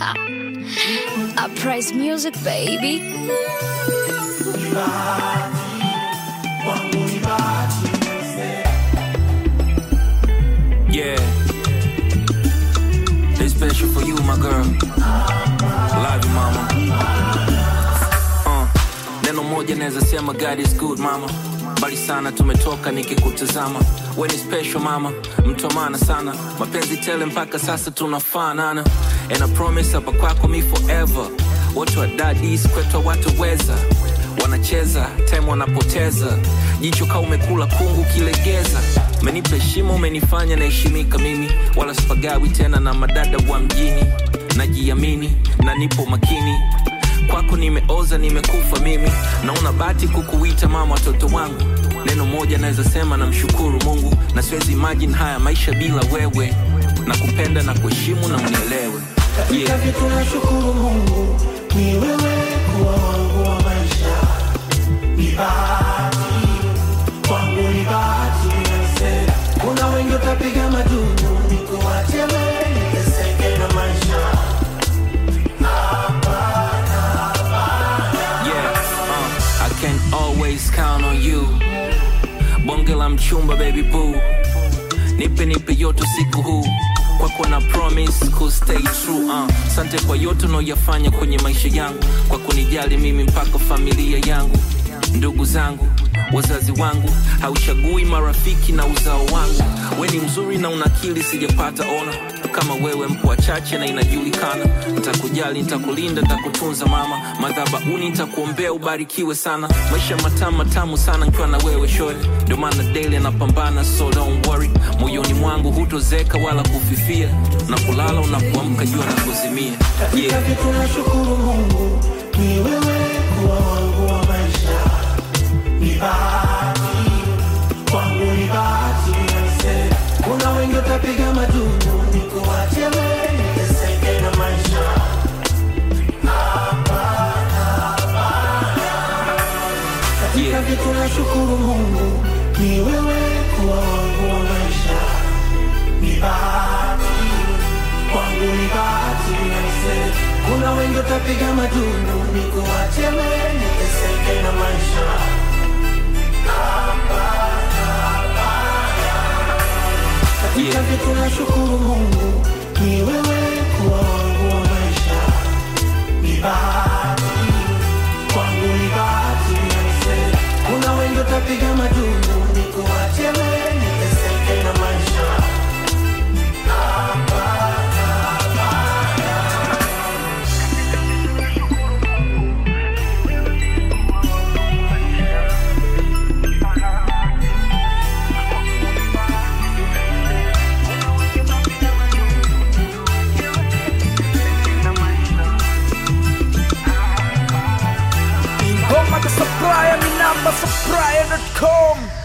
Uprise music, baby. Yeah. This special for you, my girl. Love you, mama. Uh, neno moja naweza sema God is good, mama. Bali sana tumetoka nikikutazama. We ni special mama, mtu wa maana sana. Mapenzi tele mpaka sasa tunafanana. And I promise hapa kwako me forever. Watu wa daddies kwetu wataweza wanacheza time wanapoteza jicho kaa umekula kungu kilegeza umenipa heshima umenifanya naheshimika mimi wala spagawi tena na madada wa mjini najiamini na nipo makini kwako nimeoza nimekufa mimi naona bati kukuita mama watoto wangu neno moja naweza sema na mshukuru mungu na siwezi imagine haya maisha bila wewe na kupenda na kuheshimu na unielewe Katika vitu nashukuru Mungu ni wewe kuwa wangu wa maisha, ni bahati kwangu, ni bahati nase. Kuna wengi utapiga madumu, nikuache wewe niteseke na maisha. Yeah, uh, I can always count on you. Bonge la mchumba baby boo. Nipe nipe yote siku huu. Kwako na promise ku stay true uh. Sante kwa yote unaoyafanya kwenye maisha yangu, kwa kunijali mimi mpaka familia yangu, ndugu zangu, wazazi wangu, hauchagui marafiki na uzao wangu. We ni mzuri na una akili, sijapata ona kama wewe, mpo wachache na inajulikana. Nitakujali, nitakulinda, nitakutunza mama, madhabahuni nitakuombea ubarikiwe sana. Maisha matamu matamu sana nikiwa na wewe shore, ndio maana daily napambana, so don't worry. Moyoni mwangu hutozeka wala kufifia, na kulala unapoamka jua na kuzimia. Katika Yeah. vitu nashukuru Mungu ni wewe kuwa wangu wa maisha, ni bahati kwangu, ni bahati nase. Kuna wengi utapiga madumu, nikuache wewe niteseke na maisha. Katika Yeah. vitu nashukuru Mungu ni wewe kuwa wangu wa maisha, ni bahati kwangu, ni bahati nase. Kuna wengi utapiga madumu, nikuache wewe niteseke na maisha. Katika Yeah. vitu nashukuru Mungu ni wewe kuwa wangu wa maisha, ni bahati kwangu, ni bahati nase. Kuna wengi utapiga madumu, nikuache wewe niteseke na maisha. Ingoma the supplier, mi namba supplier.com